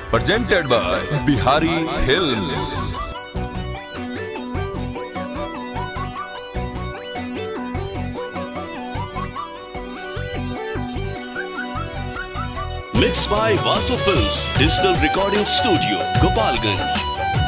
presented by Bihari Films. Mixed by Vasu Films Digital Recording Studio, Gopalganj.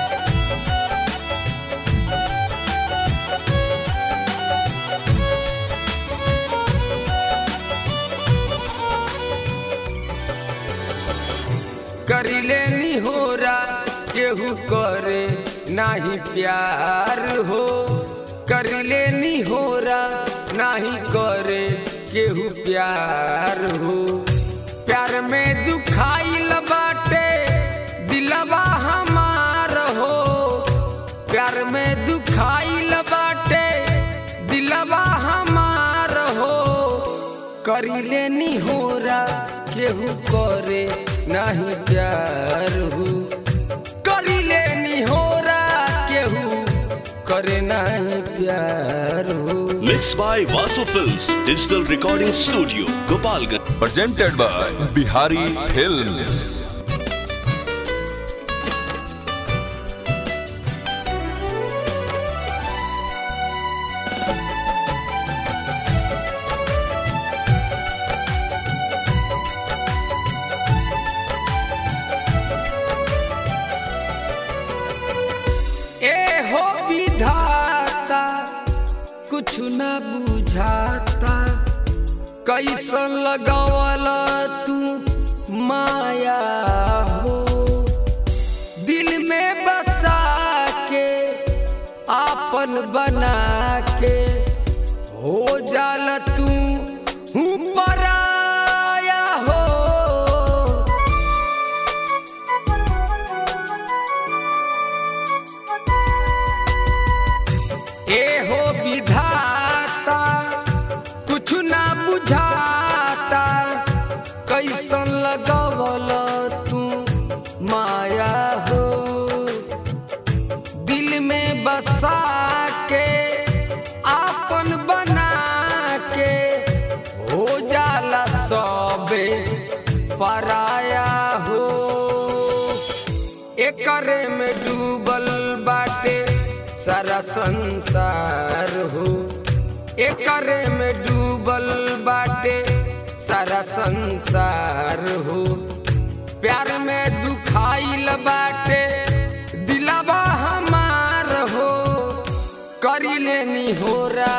करिले निहोरा केहू करे नाही प्यार हो करिले निहोरा नाही करे केहू प्यार हो प्यार में दुखाइल बाटे दिलवा हमार हो प्यार में दुखाइल बाटे दिलवा हमार हो करिले निहोरा केहू करे नाही प्यार हो करिले निहोरा केहू करे नाही प्यार हो Mixed by Vasu Films Digital Recording Studio, Gopalganj. Presented by Bihari Films. ए हो विधाता कुछ न बुझाता कैसन लगावल तू माया हो दिल में बसा के आपन बना के हो जाल तू हूँ पराया हो ए हो विधाता कुछ ना बुझाता कैसन लगवल तू माया हो दिल में बसा के आपन बना के हो जाला सबे पराया हो एकरे में डूबल बाटे सारा संसार हो एकरे में डूबल बाटे सारा संसार हो प्यार में दुखाइल बाटे दिलवा हमार हो करिले निहोरा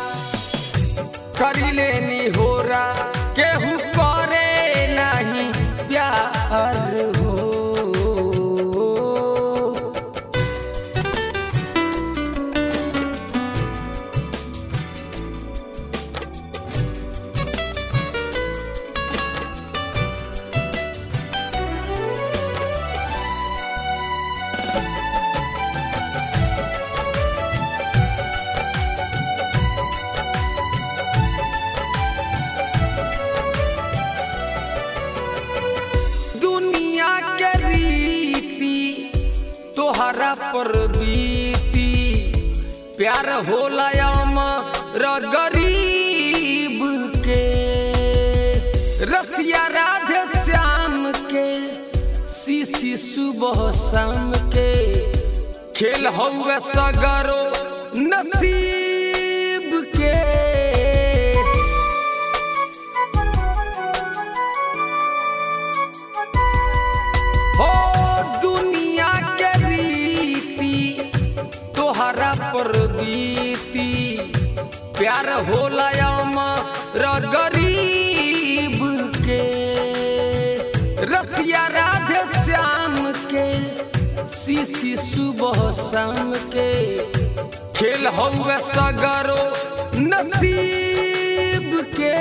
करिले निहोरा केहू करे नहीं प्यार हो दुनिया के रीति तोहरा पर बीती प्यार होला अमर गरीब के रसिया राधे श्याम के सीसी सुबह शाम के खेल हौवे सगरो नसीब के हो दुनिया के रीति तोहरा पर बीती प्यार होला अमर गरीब के रसिया राधे श्याम के सीसी सुबह शाम के खेल हौवे सगरो नसीब के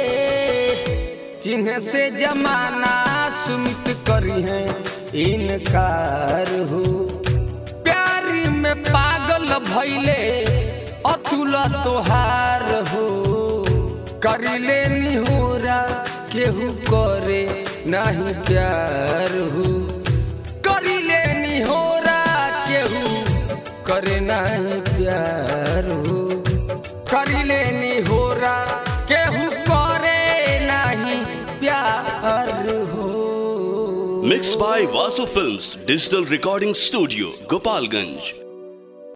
चिन्ह से जमाना सुमित करी है इनकार हो प्यार में पागल भैले अतुल तोहार हो करिले निहोरा केहू करे नहीं प्यार हो करिले निहोरा केहू करे नहीं प्यार हो करिले निहोरा केहू करे नहीं प्यार हो Mixed by Vasu Films Digital Recording Studio, Gopalganj.